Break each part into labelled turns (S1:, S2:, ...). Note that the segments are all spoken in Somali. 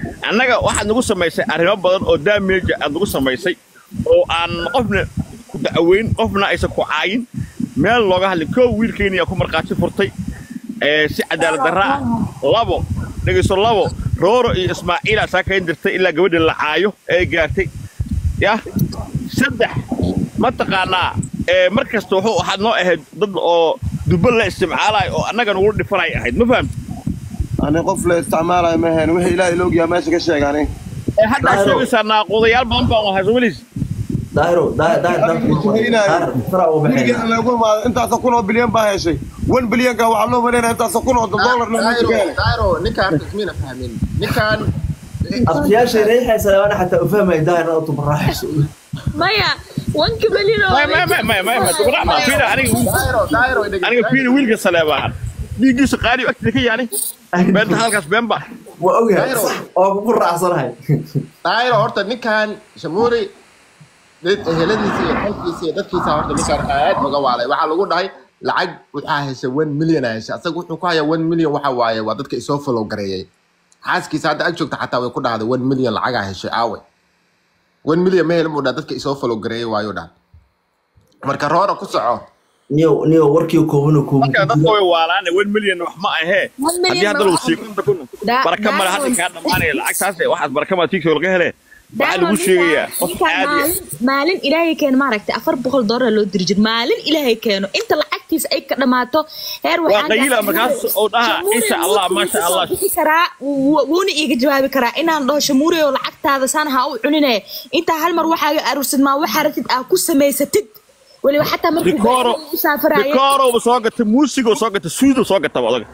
S1: annaga waxaad nagu samaysay arrimo badan oo damage aad nagu samaysay oo aan qofna ku da'weyn qofna aysan ku caayin meel looga hadlin koo wiilkeenii yaa ku markhaati furtay ee si cadaalad darra ah labo dhegayso labo rooro iyo ismaaciila saa kayn dirtay ilaa gabadha la caayo ee gaartay yah saddex mataqaanaa ee mar kasta wuxuu waxaad noo ahayd dad oo dubbo la isticmaalayo oo annaga nugu dhifanay ahayd ma fahamti
S2: ani qof la isticmaalayo ma ahayn wixii ilaahay la ogyahay meesha ka sheegani
S1: ee haddaa sheegaysaa naaquudayaal badan baan ahay somalis
S3: daahiro daahir daahir daahir fara u
S2: weligeed
S3: baxayna
S2: lagu imaado intaasoo kun oo bilyan baa heshay wan bilyanka waxaa loo maleynaya intaasoo kun oo dollarna meesha ka helay
S4: dairo ninkaan tasmiina fahmin ninkaan
S3: abtiyaashay reexaysa ana xataa u fahmay daahir oo tubaraaxayso
S5: maya wanka belino
S1: maya maya maya maya maya maya dubrax maa fiina aniga
S4: dairo dairo
S1: aniga fiina wiilka saleebaan dhiiggiisa qaali agtida ka yaani beenta halkaas been ba
S3: waa ogahay
S4: Daahiro.
S3: oo kugu raacsanahay
S4: dairo horta ninkaan shamuuri dad eheladiisa iyo qalkiisa iyo dadkiisa horta ninkaan aad uga waalay waxaa lagu dhahay lacag waxaa heshay one million aa heshay asaga wuxuu ku hayaa one million waxa waaye waa dadka isoo follow gareeyay xaaskiisa hadda ag joogta xataa way ku dhahday one million lacagaa heshay aawe one million ma helin buu dhaha dadka isoo follow gareeyay waayu dhaha marka roora ku soco
S3: niyo niyo warkii kooban oo kooban
S1: marka dadka way waalaane wan milyan wax ma ahee
S5: One million
S1: haddii hadda
S5: ma
S1: lagu
S5: aha.
S1: sii kunta kun
S5: Da-
S1: baraka male hadda
S5: Diamond.
S1: kaa dhammaanaya lacagtaas waxaad baraka male tiigtoo laga hele waxaa lagu sheegayaa qof caadi ah
S5: maalin ilaahay keeno maaragtay afar boqol doolar loo diri jir maalin ilaahay keeno inta lacagtiisa ay ka dhamaato heer
S1: waa
S5: waxaan
S1: qayila
S5: dhahay,
S1: markaas oo dhaha
S5: Shamuure
S1: insha allah
S5: wuxuu
S1: maasha
S5: soo
S1: allah
S5: bixi karaa wu- wuuna iiga jawaabi karaa inaan dhaho shamuure oo lacagtaada saan ha u cunine intaa hal mar waxaaga aruursid maa waxaa ratid aa ku samaysatid weliba xataa markuu
S1: rikooro
S5: u saafaraayay
S1: rikooroba soo gata muusigoo soo gata suudo soo gataba odaga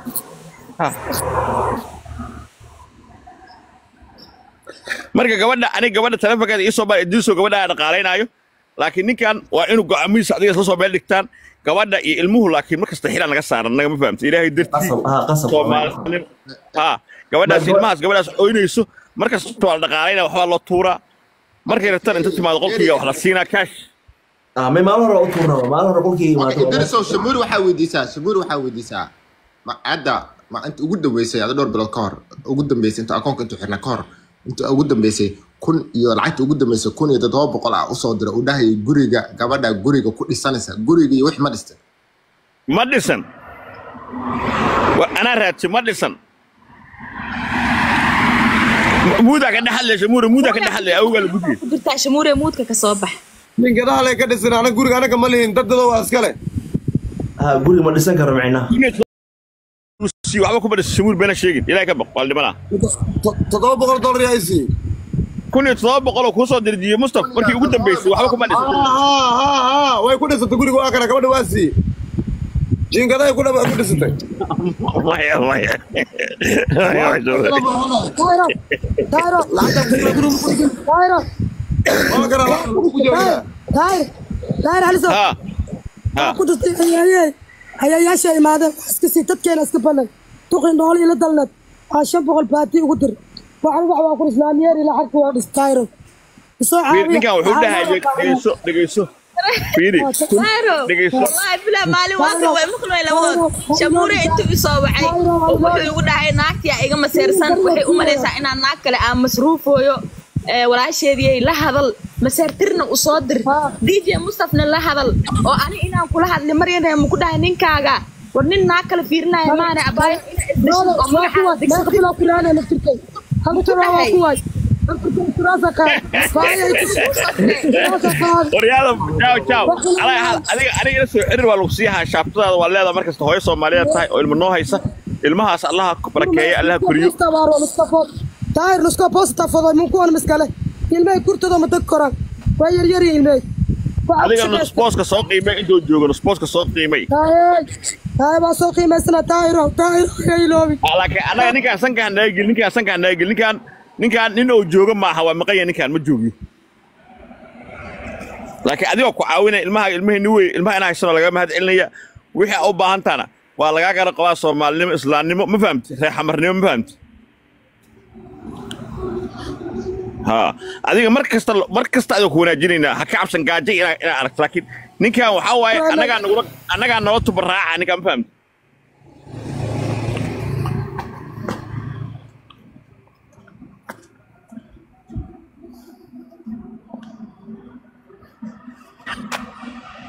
S1: marka gabadha aniga gabadha taleefonkeeda iisoo baa idiinsoo gabadha aan dhaqaalaynaayo laakiin ninkan waa inuu go'aamihiisa adiga isla soo meel dhigtaan gabadha iyo ilmuhu laakiin markasta xiraan naga saaran naga ma fahamta ilaahay dartii
S3: qasab ha qasab
S1: soomaalin ha gabadhaas
S3: Ma-
S1: ilmahaas gabadhaas oynayso markasta waa la dhaqaalaynaa waxbaa loo tuuraa markay rabtaan inta timaado qolkiiga wax la siinaa kaash
S3: ah may maalin hore u tuurnaba maalin hore qolkii imaado
S4: idrisow shamuuri waxaa weydiisaa shamuuri waxaa weydiisaa ma hadda ma inta ugu dambeysay ada dhowr bilood ka hor ugu dambeysay inta akoonka intuu xirna ka hor inta ugu dambeysay kun iyo lacagta ugu dambeysay kun iyo toddoba boqol ah usoo dira uu dhahayay guriga gabadha guriga ku dhisanaysa guriga iyo wix ma dhistay
S1: ma dhisan Wa- anaa raadsi ma dhisan M- muudaa ka dhexadlaysa muura muudaa ka dhexadlaya awgaa la gudiyay
S5: ku jirtaa shamuure muudka ka soo bax
S2: ninka dhahalay ka dhisan anaga guriga anaga ma lihin dadada waa iskale
S3: ha guri ma dhisan karo micnaha
S1: waxba kuma dhisa shamuur beena sheegin ilaahay ka baq waa la dhimanaa
S2: To- toddoba boqol dollar yaa isiiyey
S1: kun iyo toddoba boqol oo kuu soo dirjiyey mustaf markii ugu dambeysay waxba kuma dhisan
S2: haa way ku dhisatay guriga waa kana gabadha waa siiyey jiingadahay ku dhaba ku dhisatay
S1: Maya, maya. Maya,
S6: Dairo, Dairo, Dairo,
S2: waa kana waa lagu joogaa
S6: Dairo, Dairo haliso.
S1: ha ha
S6: Ku dhistay hayaayay. Hayaayaasha imaadeen wax iska sii dadkeena iska banay. Tuqin nool ila dalnad. Waa shan boqol baati ugu dir. Waxaan wax waa ku islaamiyeer ila xarka waa dhis Dairo. Isoo caawiya.
S1: ninkan wuxuu dhahay dhegeyso dhegeyso fiiri
S5: Dairo,
S1: dhegeyso
S5: wallahi bilaa maalin waaka way maqlay labadood shamuure intuu isoo wacay oo wuxuu igu dhahay naagtiyaa iga maseersan waxay u malaysaa inaan naag kale aan masruufooyo ee, walaasheediyay la hadal maseertirna u soo dir dj mustafna la hadal oo ani inaan kula hadli maryana ma ku dhahay ninkaaga war nin naag kale fiirinaya maane abaayo
S6: Dairo,
S5: oo
S6: waa kuwa
S5: magacaada
S6: meeqa bilo kuraana naftirkay. Hal tura waa kuwa. Naftirkay kuraasa ka. Faaya kuraasa ka.
S1: waryaada jaaw jaaw Ala- adiga aniga ila soo xiriir waa lagu sii haa shaabtadaada waa leedahay markasta hooyo soomaaliyeed tahay oo ilmo noo haysa ilmahaas allaha barakeeya allaha koriyo
S6: Dair nuska posta fodo mun kuwan miskale. Ilmay kurtada ma dag koran. Way yar yar ilmay.
S1: adiga nusbooska soo qiimay intuu joogo nusbooska soo qiimay
S6: Dair. Dair ba soo qiimaysana Dairo. Dair ay loobi.
S1: Ah, laakiin anaga ninkaan sankaan naga gelin ninkaan sankaan naga gelin ninkaan ninkaan nin uu joogo maaha waa maqanya ninkaan ma joogiyo laakiin adigoo ku caawinaya ilmaha ilmaheenni wey ilmaha inaa haysano laga mahad celinaya wixii aa u baahan tahana waa lagaa gara qabaa soomaalinimo islaamnimo ma fahamti reer xamarnimo ma fahamti ha adiga mar kasta mar kasta adiga ku wanaajinaynaa ha ka cabsan gaajo inaa inaa aragto laakiin ninkan waxaa waaye annagaa nagula annagaa nala tubaraaca ninkaan ma fahamti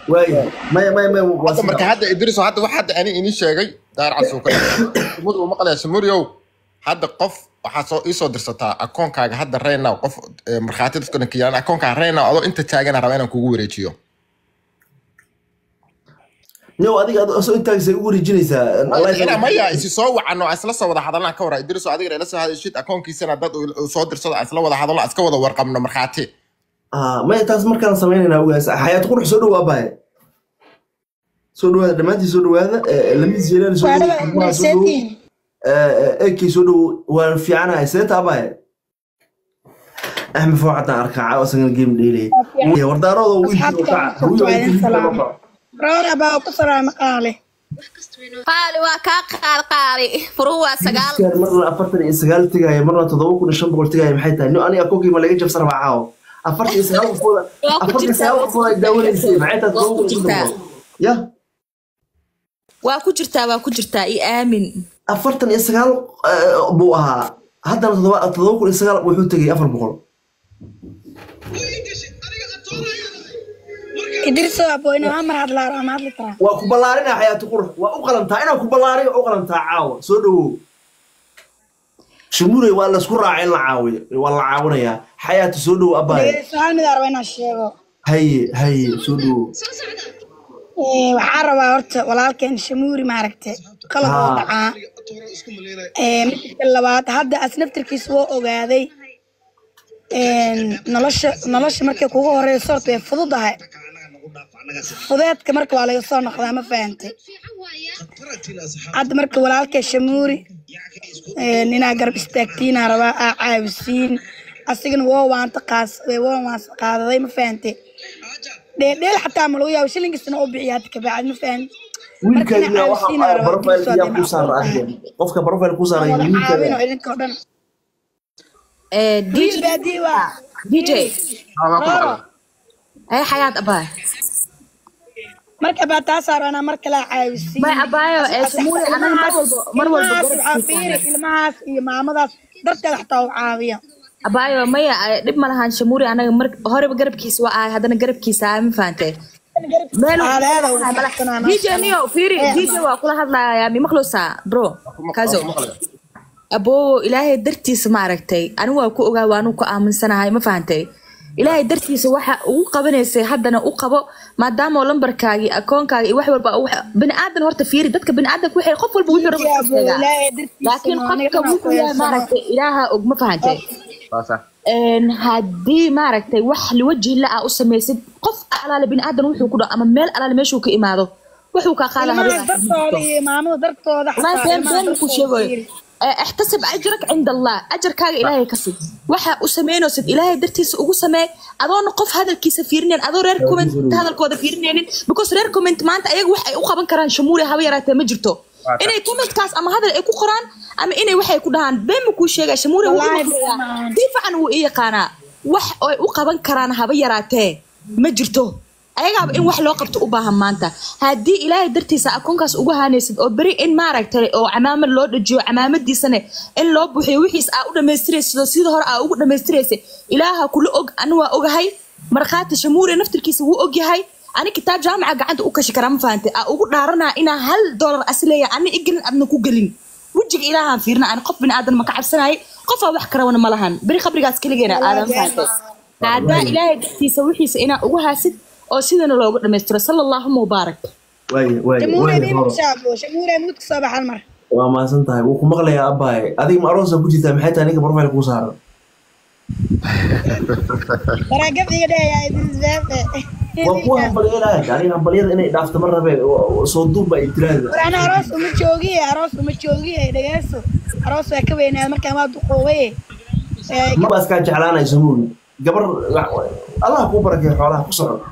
S3: waaya maya maya maya waa
S4: hadda marka
S3: sida
S4: hadda idriso hadda wax hadda ani inii sheegay daar casuuka sumud uu maqlaya sumuriow hadda qof waxaa soo iisoo dirsataa akoonkaaga hadda reynow qof eh, markhaati dadkana kiyaan akoonkaaga reynow adoo inta taagana raba inaan kugu wareejiyo
S3: niyow adiga adoo soo intaagisa ugu wareejinaysaa
S4: ina maya isi soo wacano aan isla soo wada hadalnaan ka wara idriso adigana ila soo hadashid akoonkiisana dad uu uu soo dirsado aan isla wada hadalno aan iska wada warqabno markhaati
S3: Ah, maya taas markaan samaynayna ogaas xayaat qurux soo dhawaa baaye soo dhawaada dhammaantiin soo dhawaada Eh, lamis jeelaan soo dhawo kulmaha soo dhawo ekey soo dhawo waan fiicanahay seeta abaaye axmed foo xataan arkaa caawa isagana game dheelaya wardaarooda wiilkii kaca wiil
S7: roor abaa ku salaama qaale
S5: qaali waa kaa qaali qaali furuhu waa sagaal
S3: marna afartan iyo sagaal tegaya marna toddoba kun iyo shan boqol tegaya maxay tahay nin aniga akoonkii ma laga jabsan rabaa caawa afartan iyo sagaal qofooda
S5: Waa ku
S3: afartan iyo
S5: jirtaa,
S3: sagaal
S5: waa ku
S3: qofood ay daawanaysay maxay tahay
S5: Waa ku
S3: toddoba kun iyo shan
S5: jirtaa.
S3: boqol ya
S5: waa ku jirtaa waa ku jirtaa i aamin
S3: afartan iyo sagaal eh, buu ahaa haddana toddoba toddoba kun iyo sagaal wuxuu tegay afar boqol
S7: idriso aboyna waa mar hadlaaro ama hadli karaa
S3: waa ku ballaarinaa xayaati qurux waa u qalantaa inaan ku ballaariyo u qalantaa caawa soo dhawow shumurey waa laysku raacay in la caawiyo waa la caawinayaa xayaati soo dhawow abaaye
S7: dhegeyso hal mid aan raba inaan sheego
S3: haye haye soo dhawow
S7: Ee, waxaan rabaa horta walaalkeen shamuuri maaragte qalad oo
S3: Haa.
S7: dhacaa Ee, midka labaad hadda as naftirkiisa waa ogaaday Een, nolosha nolosha markay kugu horeyso horta way fududahay fudeedka marka waa laga soo noqdaa ma fahantay hadda marka walaalkee shamuuri een, inaa garab istaagtiinaa rabaa aa caawisiin asigana waa waanta qaadsaday waa waanta qaadaday ma fahantay dheeldheel xataa ma lagu yaabo shilinkiisana u bixiya hadda kabacdi ma fahan
S3: wiilkaagiina waxaa profile yaa ku saara ahden qofka profile ku saara
S7: caawino
S3: wiilkaaga
S7: idinkoo dhan
S5: Eh,
S7: wiil
S5: DJ
S7: baadii waa
S5: DJ
S7: rooro
S5: ay xayaat abaa
S7: marka baa taa saaro anaa mar kale caawisiin
S5: may abaayo ee shamuuri anaga mar walba mar walba
S7: ilmahaas waxaa fiiri ilmahaas iyo maamadaas darteeda xataa u caawiya
S5: abaayo maya eh, dhib ma lahan shamuuri anaga mar horeba garabkiisa waa ahay haddana garabkiisa ahay ma fahantay meel
S7: Aadaada u faraxsanaa,
S5: DJ niyo fiiri DJ waa kula hadlayaa mi maqluusaa bro kazo aboo ilaahay dartiisa maaragtay anigu waa ku ogaa waanu ku aaminsanahay ma fahantay ilaahay dartiisa waxa ugu qabanaysay haddana u qabo maadaama lambarkaagi akoonkaaga iyo wax walba wax- bini aadan horta fiiri dadka bini aadanka waxay qof walba wuxuu rabo
S7: Yaa
S5: iska
S7: boo,
S5: sheegaa.
S7: ilaahay dartiisa
S5: laakiin
S7: ma
S5: qofka
S7: aniga ma
S5: wuxuu yahay
S7: qoyasana.
S5: maaragtay ilaaha og ma fahantay
S4: saasa
S5: een haddii maaragtay wax liwaji la ah u samaysid qof alaale bini aadan wuxuu ku dhaco ama meel alaale meeshuu ka imaado wuxuu kaa qaada
S7: ilmahaas dartooda iyo maamada dartooda
S5: والله
S7: xataa
S5: بين
S7: ilmaha
S5: بين كل شيء
S7: dartooda fiiri.
S5: احتسب اجرك عند الله اجر كاغا الهي كسب waxa u sameynaysid ilaahay dartiisa ugu samee adoona qof hadalkiisa fiirineen adoo reer comment hadalkooda fiirineenin because reer comment maanta ayaga wax ay u qaban karaan shamuuli haba yaraatee ma jirto inay commentkaas ama hadal ay ku qoraan ama inay waxay ku dhahaan been ma kuu sheegaa shamuuli wuu
S7: Wallaahi
S5: imaqlayaa
S7: been.
S5: si fiican wuu ii yaqaanaa wax ay u qaban karaan haba yaraatee ma jirto ayagaaba in wax loo qabto u baahan maanta haddii ilaahay dartiisa akoonkaas ugu haanaysid oo beri in maaragtay oo camaamad loo dhajiyo camaamadiisana in loo buuxiyo wixiis aa u dhammaystiraysid oo sida hore aa ugu dhammaystiraysa ilaaha kula og ani waa ogahay markhaati shamuure naftirkiisa wuu ogyahay ani kitaab jaamaca gacanta u kashi karaa ma fahantay aa ugu dhaaranaa inaa hal doolar asileeya ani igelin adna ku gelin wejiga ilaahaan fiirna ani qof bini aadan ma ka cabsanayay qofaa wax karawana ma lahan beri qabrigaas keligeena aadan fahantay haddaa ilaahay dartiisa wixiisa inaa ugu haasid oo sidana loogu dhammaystiro sala allaahuma mubaarak
S3: waaye waaye
S7: shamuure
S3: waaye
S7: mii
S3: horo
S7: mugshaabo shamuure mud ka soo baxal mar
S3: waa mahadsan tahay wuu ku maqlayaa abaaye adiga ma aroosa ku jirtaa maxay tahay ninka profile kuu saaran
S7: baraagabdiga dheeyaa idinzaafe
S3: waa kuwa hambalyeelaya aniga hambalyada inay dhaafto ma rabe soo duuba ay tiraahda
S7: war ana aroos uma joogiye aroos uma joogiye dhegeyso aroos waa ka weynaad markaan waa duqoobaye Ee,
S3: maba iskaa jeclaanayso muuli gabar allah kuu barakeeyo xoolaha ku socon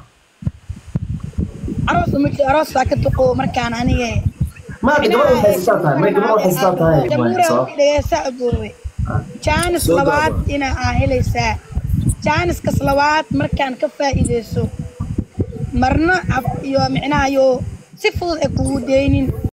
S7: aroos uma jo- aroos waa ka duqoobo markaan aniga
S3: maanta gabar waxay sitaa tahay may gabar waxay sitaa tahay
S7: jamuura
S3: sabab
S7: dhegeysa aboowe jaanis
S3: Soo
S7: labaad
S3: doodo.
S7: ina aa helaysaa jaaniskaas labaad markaan ka faa'iideyso marna af iyo micnaha iyo si fudud ay kugu deynin